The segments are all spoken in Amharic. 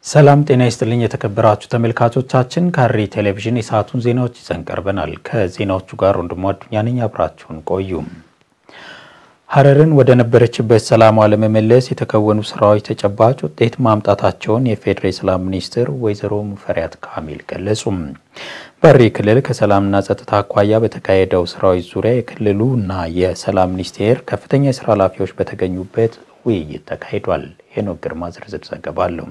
ሰላም ጤና ይስጥልኝ የተከበራችሁ ተመልካቾቻችን፣ ሐረሪ ቴሌቪዥን የሰዓቱን ዜናዎች ይዘን ቀርበናል። ከዜናዎቹ ጋር ወንድሙ አዱኛ ነኝ። አብራችሁን ቆዩ። ሐረርን ወደ ነበረችበት ሰላሟ ለመመለስ የተከወኑ ስራዎች ተጨባጭ ውጤት ማምጣታቸውን የፌዴራል ሰላም ሚኒስትር ወይዘሮ ሙፈሪያት ካሚል ገለጹ። በሐረሪ ክልል ከሰላምና ጸጥታ አኳያ በተካሄደው ስራዎች ዙሪያ የክልሉ እና የሰላም ሚኒስቴር ከፍተኛ የስራ ኃላፊዎች በተገኙበት ውይይት ተካሂዷል። ሄኖክ ግርማ ዝርዝር ዘገባ አለው።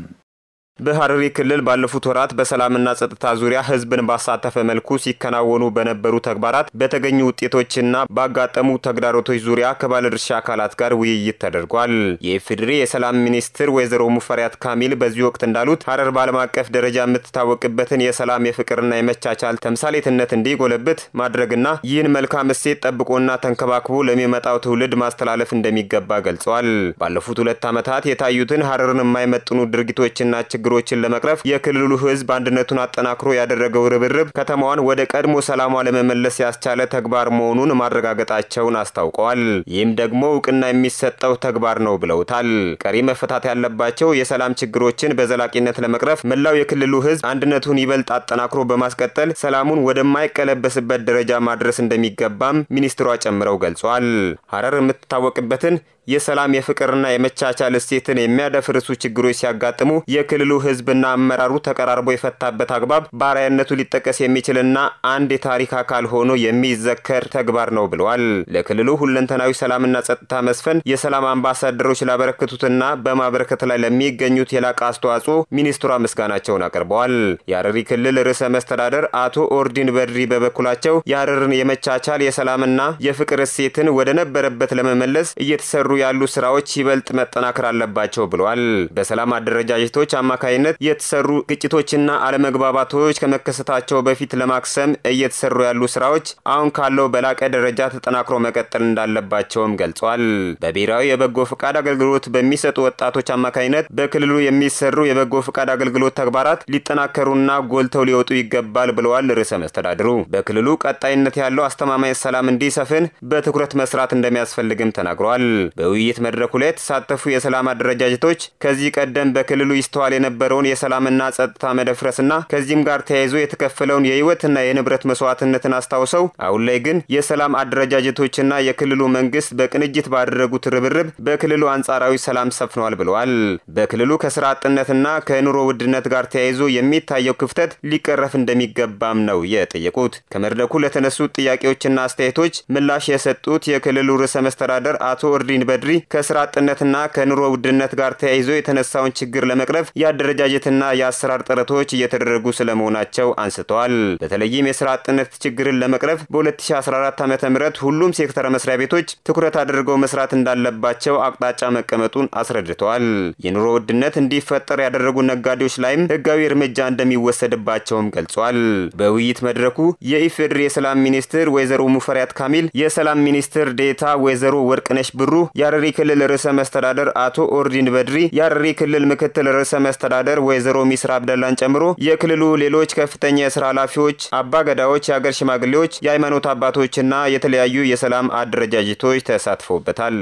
በሐረሪ ክልል ባለፉት ወራት በሰላምና ጸጥታ ዙሪያ ሕዝብን ባሳተፈ መልኩ ሲከናወኑ በነበሩ ተግባራት በተገኙ ውጤቶችና ባጋጠሙ ተግዳሮቶች ዙሪያ ከባለድርሻ አካላት ጋር ውይይት ተደርጓል። የኢፌዴሪ የሰላም ሚኒስትር ወይዘሮ ሙፈሪያት ካሚል በዚህ ወቅት እንዳሉት ሐረር በዓለም አቀፍ ደረጃ የምትታወቅበትን የሰላም የፍቅርና የመቻቻል ተምሳሌትነት እንዲጎለብት ማድረግና ይህን መልካም እሴት ጠብቆና ተንከባክቦ ለሚመጣው ትውልድ ማስተላለፍ እንደሚገባ ገልጸዋል። ባለፉት ሁለት ዓመታት የታዩትን ሐረርን የማይመጥኑ ድርጊቶችና ችግሮችን ለመቅረፍ የክልሉ ህዝብ አንድነቱን አጠናክሮ ያደረገው ርብርብ ከተማዋን ወደ ቀድሞ ሰላሟ ለመመለስ ያስቻለ ተግባር መሆኑን ማረጋገጣቸውን አስታውቀዋል። ይህም ደግሞ እውቅና የሚሰጠው ተግባር ነው ብለውታል። ቀሪ መፈታት ያለባቸው የሰላም ችግሮችን በዘላቂነት ለመቅረፍ መላው የክልሉ ህዝብ አንድነቱን ይበልጥ አጠናክሮ በማስቀጠል ሰላሙን ወደማይቀለበስበት ደረጃ ማድረስ እንደሚገባም ሚኒስትሯ ጨምረው ገልጿል። ሐረር የምትታወቅበትን የሰላም የፍቅርና የመቻቻል እሴትን የሚያደፍርሱ ችግሮች ሲያጋጥሙ የክልሉ ህዝብና አመራሩ ተቀራርቦ የፈታበት አግባብ በአርአያነቱ ሊጠቀስ የሚችልና አንድ የታሪክ አካል ሆኖ የሚዘከር ተግባር ነው ብለዋል። ለክልሉ ሁለንተናዊ ሰላምና ጸጥታ መስፈን የሰላም አምባሳደሮች ላበረከቱትና በማበረከት ላይ ለሚገኙት የላቀ አስተዋጽኦ ሚኒስትሯ ምስጋናቸውን አቅርበዋል። የሐረሪ ክልል ርዕሰ መስተዳደር አቶ ኦርዲን በድሪ በበኩላቸው የሐረርን የመቻቻል የሰላምና የፍቅር እሴትን ወደ ነበረበት ለመመለስ እየተሰሩ ያሉ ስራዎች ይበልጥ መጠናከር አለባቸው ብለዋል። በሰላም አደረጃጀቶች አማካይነት የተሰሩ ግጭቶችና አለመግባባቶች ከመከሰታቸው በፊት ለማክሰም እየተሰሩ ያሉ ስራዎች አሁን ካለው በላቀ ደረጃ ተጠናክሮ መቀጠል እንዳለባቸውም ገልጿል። በብሔራዊ የበጎ ፈቃድ አገልግሎት በሚሰጡ ወጣቶች አማካይነት በክልሉ የሚሰሩ የበጎ ፈቃድ አገልግሎት ተግባራት ሊጠናከሩና ጎልተው ሊወጡ ይገባል ብለዋል። ርዕሰ መስተዳድሩ በክልሉ ቀጣይነት ያለው አስተማማኝ ሰላም እንዲሰፍን በትኩረት መስራት እንደሚያስፈልግም ተናግረዋል። በውይይት መድረኩ ላይ የተሳተፉ የሰላም አደረጃጀቶች ከዚህ ቀደም በክልሉ ይስተዋል የነበረውን የሰላምና ጸጥታ መደፍረስና ከዚህም ጋር ተያይዞ የተከፈለውን የህይወትና የንብረት መስዋዕትነትን አስታውሰው አሁን ላይ ግን የሰላም አደረጃጀቶችና የክልሉ መንግስት በቅንጅት ባደረጉት ርብርብ በክልሉ አንጻራዊ ሰላም ሰፍኗል ብለዋል። በክልሉ ከስራ አጥነትና ከኑሮ ውድነት ጋር ተያይዞ የሚታየው ክፍተት ሊቀረፍ እንደሚገባም ነው የጠየቁት። ከመድረኩ ለተነሱት ጥያቄዎችና አስተያየቶች ምላሽ የሰጡት የክልሉ ርዕሰ መስተዳደር አቶ ኦርዲን በድሪ ከስራ አጥነትና ከኑሮ ውድነት ጋር ተያይዞ የተነሳውን ችግር ለመቅረፍ የአደረጃጀትና የአሰራር ጥረቶች እየተደረጉ ስለመሆናቸው አንስተዋል። በተለይም የስራ አጥነት ችግርን ለመቅረፍ በ2014 ዓ ም ሁሉም ሴክተር መስሪያ ቤቶች ትኩረት አድርገው መስራት እንዳለባቸው አቅጣጫ መቀመጡን አስረድተዋል። የኑሮ ውድነት እንዲፈጠር ያደረጉ ነጋዴዎች ላይም ህጋዊ እርምጃ እንደሚወሰድባቸውም ገልጿል። በውይይት መድረኩ የኢፌዴሪ የሰላም ሚኒስትር ወይዘሮ ሙፈሪያት ካሚል፣ የሰላም ሚኒስትር ዴታ ወይዘሮ ወርቅነሽ ብሩ የሐረሪ ክልል ርዕሰ መስተዳደር አቶ ኦርዲን በድሪ፣ የሐረሪ ክልል ምክትል ርዕሰ መስተዳደር ወይዘሮ ሚስራ አብደላን ጨምሮ የክልሉ ሌሎች ከፍተኛ የስራ ኃላፊዎች፣ አባ ገዳዎች፣ የአገር ሽማግሌዎች፣ የሃይማኖት አባቶችና የተለያዩ የሰላም አደረጃጀቶች ተሳትፎበታል።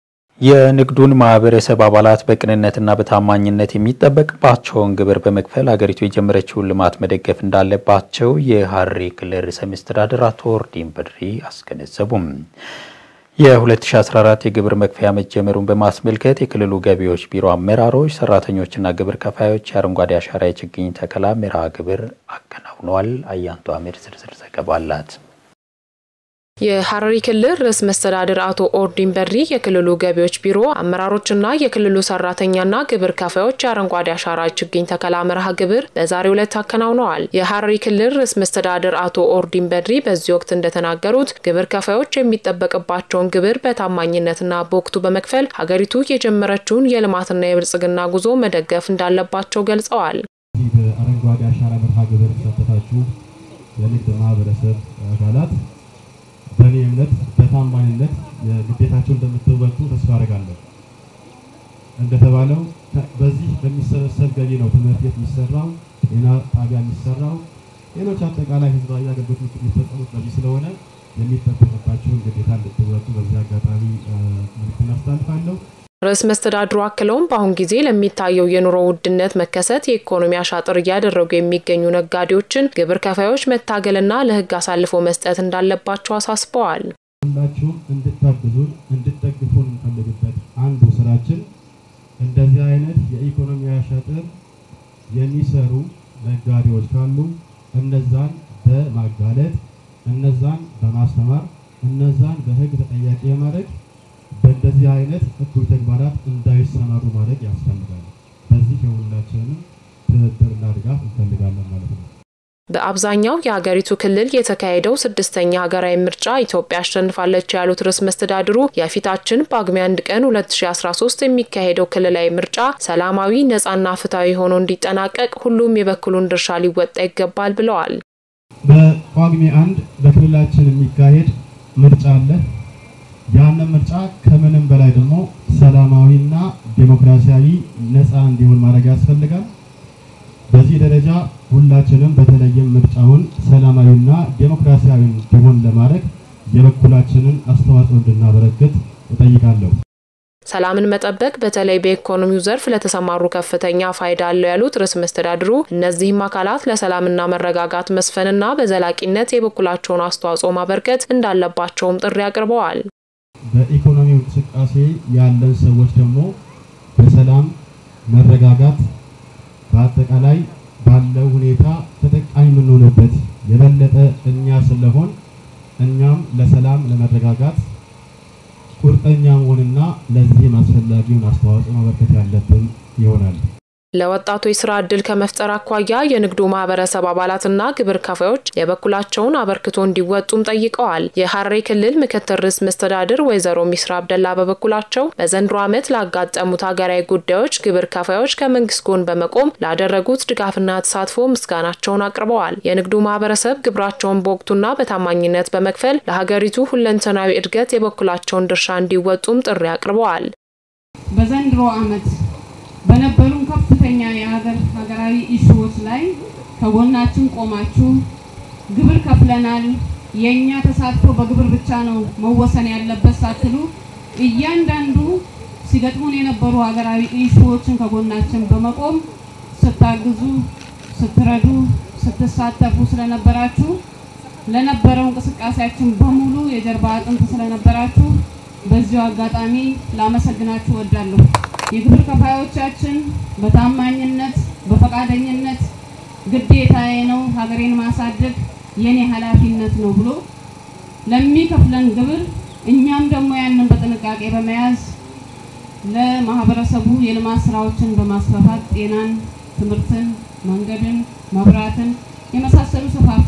የንግዱን ማህበረሰብ አባላት በቅንነትና በታማኝነት የሚጠበቅባቸውን ግብር በመክፈል ሀገሪቱ የጀመረችውን ልማት መደገፍ እንዳለባቸው የሐረሪ ክልል ርዕሰ መስተዳደር አቶ ኦርዲን በድሪ አስገነዘቡም። የ2014 የግብር መክፈያ መጀመሩን በማስመልከት የክልሉ ገቢዎች ቢሮ አመራሮች፣ ሰራተኞችና ግብር ከፋዮች የአረንጓዴ አሻራ የችግኝ ተከላ መርሃ ግብር አከናውነዋል። አያንቱ አሜር ዝርዝር ዘገባ አላት። የሐረሪ ክልል ርዕሰ መስተዳድር አቶ ኦርዲን በድሪ የክልሉ ገቢዎች ቢሮ አመራሮችና የክልሉ ሰራተኛና ግብር ከፋዮች የአረንጓዴ አሻራ ችግኝ ተከላ መርሃ ግብር በዛሬው ዕለት አከናውነዋል። የሐረሪ ክልል ርዕሰ መስተዳድር አቶ ኦርዲን በድሪ በዚህ ወቅት እንደተናገሩት ግብር ከፋዮች የሚጠበቅባቸውን ግብር በታማኝነትና በወቅቱ በመክፈል ሀገሪቱ የጀመረችውን የልማትና የብልጽግና ጉዞ መደገፍ እንዳለባቸው ገልጸዋል። በአረንጓዴ አሻራ መርሃ ግብር የተሳተፋችሁ የንግድ ማህበረሰብ አካላት በእኔ እምነት በታማኝነት ግዴታቸው እንደምትወጡ ተስፋ አደርጋለሁ። እንደተባለው በዚህ በሚሰበሰብ ገቢ ነው ትምህርት ቤት የሚሰራው፣ ጤና ጣቢያ የሚሰራው፣ ሌሎች አጠቃላይ ህዝባዊ አገልግሎቶች የሚፈጸሙት በዚህ ስለሆነ የሚጠበቅባቸውን ግዴታ እንድትወጡ በዚህ አጋጣሚ መልዕክት አስተላልፋለሁ። ርዕሰ መስተዳድሩ አክለውም በአሁን ጊዜ ለሚታየው የኑሮ ውድነት መከሰት የኢኮኖሚ አሻጥር እያደረጉ የሚገኙ ነጋዴዎችን ግብር ከፋዮች መታገልና ለሕግ አሳልፎ መስጠት እንዳለባቸው አሳስበዋል። ሁላችሁም እንድታግዙን እንድትደግፉን እንፈልግበት አንዱ ስራችን እንደዚህ አይነት የኢኮኖሚ አሻጥር የሚሰሩ ነጋዴዎች ካሉ እነዛን በማጋለጥ እነዛን በማስተማር እነዛን በሕግ ተጠያቂ የማድረግ በእንደዚህ አይነት እኩይ ተግባራት እንዳይሰማሩ ማድረግ ያስፈልጋል። በዚህ የሁላችንም ትብብርና ድጋፍ እንፈልጋለን ማለት ነው። በአብዛኛው የሀገሪቱ ክልል የተካሄደው ስድስተኛ ሀገራዊ ምርጫ ኢትዮጵያ አሸንፋለች ያሉት ርዕሰ መስተዳድሩ የፊታችን ጳጉሜ አንድ ቀን 2013 የሚካሄደው ክልላዊ ምርጫ ሰላማዊ፣ ነጻና ፍትሐዊ ሆኖ እንዲጠናቀቅ ሁሉም የበኩሉን ድርሻ ሊወጣ ይገባል ብለዋል። በጳጉሜ አንድ በክልላችን የሚካሄድ ምርጫ አለ። ያንን ምርጫ ከምንም በላይ ደግሞ ሰላማዊና ዴሞክራሲያዊ ነጻ እንዲሆን ማድረግ ያስፈልጋል። በዚህ ደረጃ ሁላችንም በተለይም ምርጫውን ሰላማዊና ዴሞክራሲያዊ እንዲሆን ለማድረግ የበኩላችንን አስተዋጽኦ እንድናበረክት እጠይቃለሁ። ሰላምን መጠበቅ በተለይ በኢኮኖሚው ዘርፍ ለተሰማሩ ከፍተኛ ፋይዳ አለው ያሉት ርዕሰ መስተዳድሩ እነዚህም አካላት ለሰላምና መረጋጋት መስፈንና በዘላቂነት የበኩላቸውን አስተዋጽኦ ማበርከት እንዳለባቸውም ጥሪ አቅርበዋል። በኢኮኖሚው እንቅስቃሴ ያለን ሰዎች ደግሞ በሰላም መረጋጋት በአጠቃላይ ባለው ሁኔታ ተጠቃሚ የምንሆንበት የበለጠ እኛ ስለሆን እኛም ለሰላም ለመረጋጋት ቁርጠኛ መሆንና ለዚህም አስፈላጊውን አስተዋጽኦ ማበርከት ያለብን ይሆናል። ለወጣቶች ስራ እድል ከመፍጠር አኳያ የንግዱ ማህበረሰብ አባላትና ግብር ከፋዮች የበኩላቸውን አበርክቶ እንዲወጡም ጠይቀዋል። የሐረሪ ክልል ምክትል ርዕሰ መስተዳድር ወይዘሮ ሚስራ አብደላ በበኩላቸው በዘንድሮ ዓመት ላጋጠሙት ሀገራዊ ጉዳዮች ግብር ከፋዮች ከመንግስት ጎን በመቆም ላደረጉት ድጋፍና ተሳትፎ ምስጋናቸውን አቅርበዋል። የንግዱ ማህበረሰብ ግብራቸውን በወቅቱና በታማኝነት በመክፈል ለሀገሪቱ ሁለንተናዊ እድገት የበኩላቸውን ድርሻ እንዲወጡም ጥሪ አቅርበዋል። በዘንድሮ ዓመት በነበሩን ከፍተኛ የሀገር ሀገራዊ ኢሹዎች ላይ ከጎናችን ቆማችሁ ግብር ከፍለናል፣ የእኛ ተሳትፎ በግብር ብቻ ነው መወሰን ያለበት ሳትሉ እያንዳንዱ ሲገጥሙን የነበሩ ሀገራዊ ኢሹዎችን ከጎናችን በመቆም ስታግዙ፣ ስትረዱ፣ ስትሳተፉ ስለነበራችሁ ለነበረው እንቅስቃሴያችን በሙሉ የጀርባ አጥንት ስለነበራችሁ በዚሁ አጋጣሚ ላመሰግናችሁ እወዳለሁ። የግብር ከፋዮቻችን በታማኝነት በፈቃደኝነት ግዴታዬ ነው ሀገሬን ማሳደግ የኔ ኃላፊነት ነው ብሎ ለሚከፍለን ግብር እኛም ደግሞ ያንን በጥንቃቄ በመያዝ ለማህበረሰቡ የልማት ስራዎችን በማስፋፋት ጤናን፣ ትምህርትን፣ መንገድን፣ መብራትን የመሳሰሉ ሰፋፊ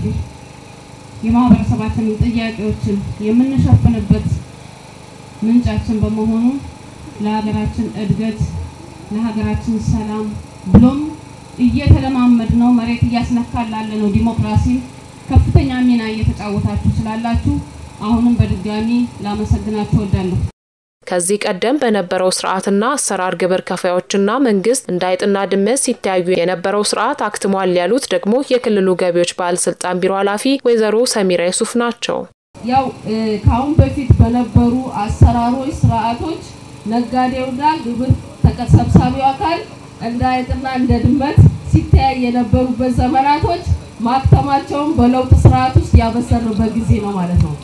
የማህበረሰባችንን ጥያቄዎችን የምንሸፍንበት ምንጫችን በመሆኑ ለሀገራችን እድገት ለሀገራችን ሰላም ብሎም እየተለማመድ ነው መሬት እያስነካል ላለ ነው ዲሞክራሲን ከፍተኛ ሚና እየተጫወታችሁ ስላላችሁ አሁንም በድጋሚ ላመሰግናችሁ እወዳለሁ። ከዚህ ቀደም በነበረው ስርዓትና አሰራር ግብር ከፋዮችና መንግስት እንደ አይጥና ድመት ሲተያዩ የነበረው ስርዓት አክትሟል ያሉት ደግሞ የክልሉ ገቢዎች ባለስልጣን ቢሮ ኃላፊ ወይዘሮ ሰሚራ ዩሱፍ ናቸው። ያው ከአሁን በፊት በነበሩ አሰራሮች፣ ስርዓቶች ነጋዴውና ግብር ተሰብሳቢው አካል እንደ አይጥና እንደ ድመት ሲተያይ የነበሩበት ዘመናቶች ማክተማቸውን በለውጥ ስርዓት ውስጥ ያበሰርንበት ጊዜ ነው ማለት ነው።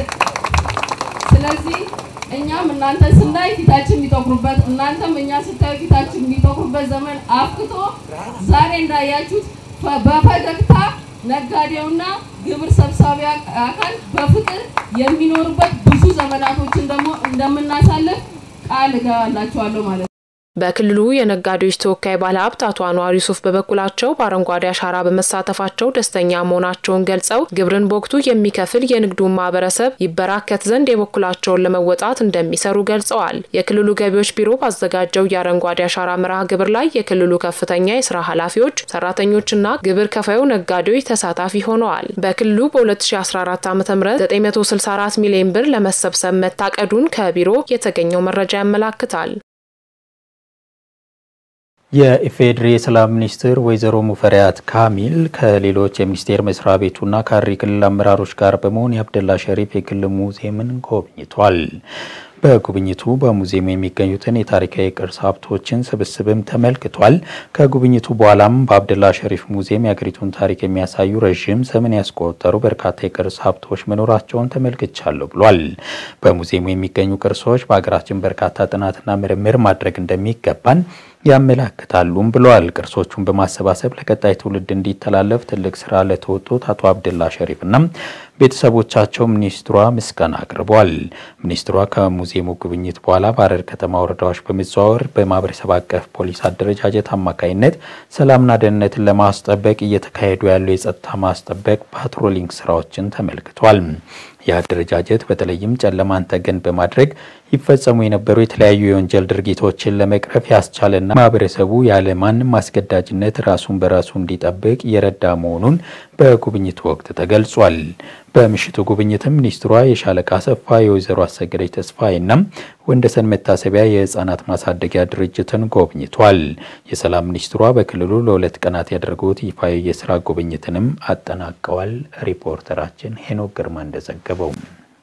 ስለዚህ እኛም እናንተ ስናይ ፊታችን የሚጠቁሩበት እናንተም እኛ ስታዩ ፊታችን የሚጠቁሩበት ዘመን አፍክቶ ዛሬ እንዳያችሁት በፈገግታ ነጋዴውና ግብር ሰብሳቢ አካል በፍቅር የሚኖሩበት ብዙ ዘመናቶችን ደግሞ እንደምናሳልፍ ቃል እገባላችኋለሁ ማለት ነው። በክልሉ የነጋዴዎች ተወካይ ባለሀብት አቶ አንዋር ዩሱፍ በበኩላቸው በአረንጓዴ አሻራ በመሳተፋቸው ደስተኛ መሆናቸውን ገልጸው ግብርን በወቅቱ የሚከፍል የንግዱን ማህበረሰብ ይበራከት ዘንድ የበኩላቸውን ለመወጣት እንደሚሰሩ ገልጸዋል። የክልሉ ገቢዎች ቢሮ ባዘጋጀው የአረንጓዴ አሻራ መርሃ ግብር ላይ የክልሉ ከፍተኛ የስራ ኃላፊዎች፣ ሰራተኞችና ግብር ከፋዩ ነጋዴዎች ተሳታፊ ሆነዋል። በክልሉ በ2014 ዓ ም 964 ሚሊዮን ብር ለመሰብሰብ መታቀዱን ከቢሮ የተገኘው መረጃ ያመላክታል። የኢፌዴሪ የሰላም ሚኒስትር ወይዘሮ ሙፈሪያት ካሚል ከሌሎች የሚኒስቴር መስሪያ ቤቱና ከሐረሪ ክልል አመራሮች ጋር በመሆን የአብደላ ሸሪፍ የግል ሙዚየምን ጎብኝቷል። በጉብኝቱ በሙዚየሙ የሚገኙትን የታሪካዊ ቅርስ ሀብቶችን ስብስብም ተመልክቷል። ከጉብኝቱ በኋላም በአብደላ ሸሪፍ ሙዚየም የሀገሪቱን ታሪክ የሚያሳዩ ረዥም ዘመን ያስቆጠሩ በርካታ የቅርስ ሀብቶች መኖራቸውን ተመልክቻለሁ ብሏል። በሙዚየሙ የሚገኙ ቅርሶች በሀገራችን በርካታ ጥናትና ምርምር ማድረግ እንደሚገባን ያመላክታሉም ብለዋል። ቅርሶቹን በማሰባሰብ ለቀጣይ ትውልድ እንዲተላለፍ ትልቅ ስራ ለተወጡት አቶ አብደላ ሸሪፍና ቤተሰቦቻቸው ሚኒስትሯ ምስጋና አቅርበዋል። ሚኒስትሯ ከሙዚየሙ ጉብኝት በኋላ በሀረር ከተማ ወረዳዎች በመዘዋወር በማህበረሰብ አቀፍ ፖሊስ አደረጃጀት አማካኝነት ሰላምና ደህንነትን ለማስጠበቅ እየተካሄዱ ያሉ የጸጥታ ማስጠበቅ ፓትሮሊንግ ስራዎችን ተመልክቷል። ይህ አደረጃጀት በተለይም ጨለማን ተገን በማድረግ ይፈጸሙ የነበሩ የተለያዩ የወንጀል ድርጊቶችን ለመቅረፍ ያስቻለና ማህበረሰቡ ያለ ማንም አስገዳጅነት ራሱን በራሱ እንዲጠብቅ የረዳ መሆኑን በጉብኝቱ ወቅት ተገልጿል። በምሽቱ ጉብኝትም ሚኒስትሯ የሻለቃ አሰፋ፣ የወይዘሮ አሰገደች ተስፋዬና ወንደሰን መታሰቢያ የህፃናት ማሳደጊያ ድርጅትን ጎብኝቷል። የሰላም ሚኒስትሯ በክልሉ ለሁለት ቀናት ያደረጉት ይፋዊ የስራ ጉብኝትንም አጠናቀዋል። ሪፖርተራችን ሄኖክ ግርማ እንደዘገበው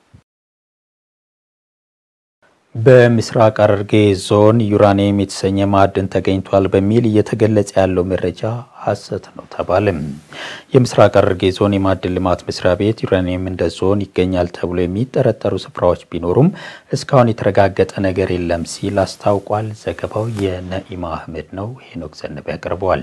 በምስራቅ ሐረርጌ ዞን ዩራኒየም የተሰኘ ማዕድን ተገኝቷል በሚል እየተገለጸ ያለው መረጃ ሐሰት ነው ተባለም። የምስራቅ ሐረርጌ ዞን የማዕድን ልማት መስሪያ ቤት ዩራኒየም እንደ ዞን ይገኛል ተብሎ የሚጠረጠሩ ስፍራዎች ቢኖሩም እስካሁን የተረጋገጠ ነገር የለም ሲል አስታውቋል። ዘገባው የነኢማ አህመድ ነው። ሄኖክ ዘነበ ያቀርበዋል።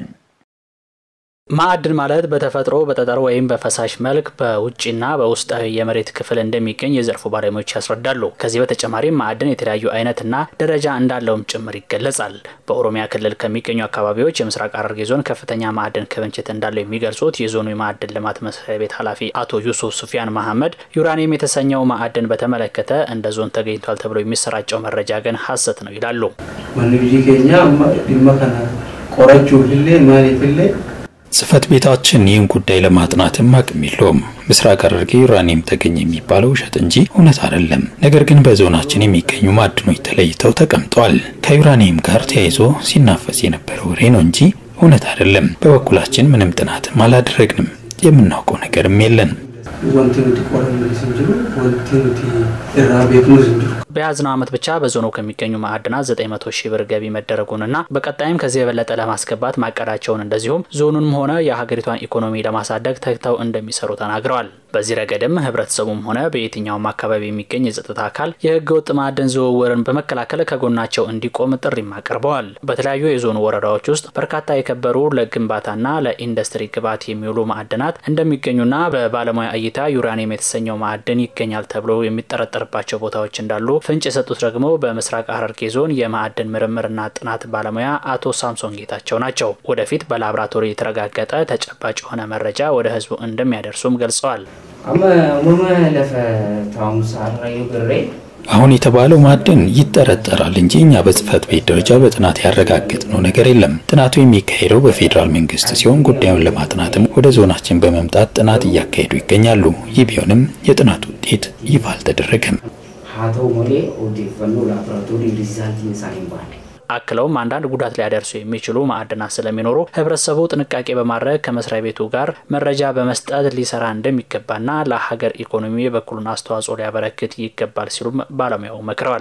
ማዕድን ማለት በተፈጥሮ በጠጠር ወይም በፈሳሽ መልክ በውጭና በውስጣዊ የመሬት ክፍል እንደሚገኝ የዘርፉ ባለሙያዎች ያስረዳሉ። ከዚህ በተጨማሪም ማዕድን የተለያዩ አይነትና ደረጃ እንዳለውም ጭምር ይገለጻል። በኦሮሚያ ክልል ከሚገኙ አካባቢዎች የምስራቅ ሐረርጌ ዞን ከፍተኛ ማዕድን ክምችት እንዳለው የሚገልጹት የዞኑ የማዕድን ልማት መስሪያ ቤት ኃላፊ አቶ ዩሱፍ ሱፊያን መሐመድ ዩራኒየም የተሰኘው ማዕድን በተመለከተ እንደ ዞን ተገኝቷል ተብሎ የሚሰራጨው መረጃ ግን ሐሰት ነው ይላሉ። ማንብጂ ኬኛ ዲማ ከና ቆረቹ ፍሌ ማሌፍሌ ጽህፈት ቤታችን ይህን ጉዳይ ለማጥናትም አቅም የለውም። ምስራቅ ሐረርጌ ዩራኒየም ተገኘ የሚባለው ውሸት እንጂ እውነት አይደለም። ነገር ግን በዞናችን የሚገኙ ማዕድኖች ተለይተው ተቀምጠዋል። ከዩራኒየም ጋር ተያይዞ ሲናፈስ የነበረ ወሬ ነው እንጂ እውነት አይደለም። በበኩላችን ምንም ጥናትም አላደረግንም። የምናውቀው ነገርም የለን። ወንቲ ኑቲ ቆረን ስንጅሩ ወንቲ ኑቲ እራ ቤክኑ ስንጅሩ በያዝነው ዓመት ብቻ በዞኑ ከሚገኙ ማዕድናት 900 ሺህ ብር ገቢ መደረጉንና በቀጣይም ከዚህ የበለጠ ለማስገባት ማቀዳቸውን እንደዚሁም ዞኑንም ሆነ የሀገሪቷን ኢኮኖሚ ለማሳደግ ተግተው እንደሚሰሩ ተናግረዋል። በዚህ ረገድም ህብረተሰቡም ሆነ በየትኛውም አካባቢ የሚገኝ የጸጥታ አካል የህገ ወጥ ማዕድን ዝውውርን በመከላከል ከጎናቸው እንዲቆም ጥሪም አቅርበዋል። በተለያዩ የዞኑ ወረዳዎች ውስጥ በርካታ የከበሩ ለግንባታና ለኢንዱስትሪ ግብዓት የሚውሉ ማዕድናት እንደሚገኙና በባለሙያ እይታ ዩራኒየም የተሰኘው ማዕድን ይገኛል ተብሎ የሚጠረጠርባቸው ቦታዎች እንዳሉ ፍንጭ የሰጡት ደግሞ በምስራቅ ሐረርጌ ዞን የማዕድን ምርምርና ጥናት ባለሙያ አቶ ሳምሶን ጌታቸው ናቸው። ወደፊት በላብራቶሪ የተረጋገጠ ተጨባጭ የሆነ መረጃ ወደ ህዝቡ እንደሚያደርሱም ገልጸዋል። አመ ሙመ ለፈ ታሙሳ ራዩ ግሬ አሁን የተባለው ማዕድን ይጠረጠራል እንጂ እኛ በጽህፈት ቤት ደረጃ በጥናት ያረጋገጥነው ነገር የለም። ጥናቱ የሚካሄደው በፌዴራል መንግስት ሲሆን ጉዳዩን ለማጥናትም ወደ ዞናችን በመምጣት ጥናት እያካሄዱ ይገኛሉ። ይህ ቢሆንም የጥናት ውጤት ይፋ አልተደረገም። ሀተው ሞሌ ኦዴፈኖ ላቦራቶሪ ሪዛልቲን ሳይንባል አክለውም አንዳንድ ጉዳት ሊያደርሱ የሚችሉ ማዕድናት ስለሚኖሩ ህብረተሰቡ ጥንቃቄ በማድረግ ከመስሪያ ቤቱ ጋር መረጃ በመስጠት ሊሰራ እንደሚገባና ለሀገር ኢኮኖሚ የበኩሉን አስተዋጽኦ ሊያበረክት ይገባል ሲሉም ባለሙያው መክረዋል።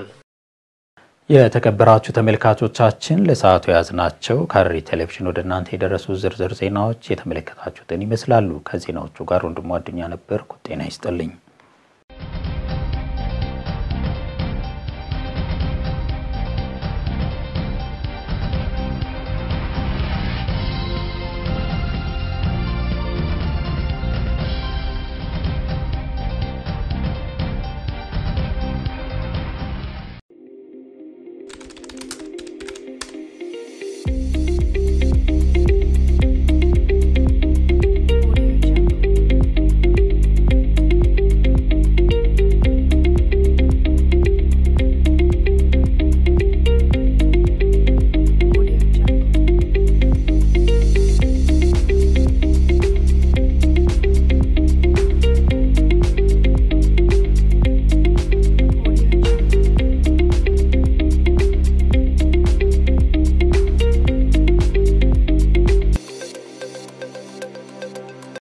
የተከበራችሁ ተመልካቾቻችን ለሰዓቱ የያዝናቸው ከሐረሪ ቴሌቪዥን ወደ እናንተ የደረሱ ዝርዝር ዜናዎች የተመለከታችሁትን ይመስላሉ። ከዜናዎቹ ጋር ወንድሙ አዱኛ ነበርኩ። ጤና ይስጥልኝ።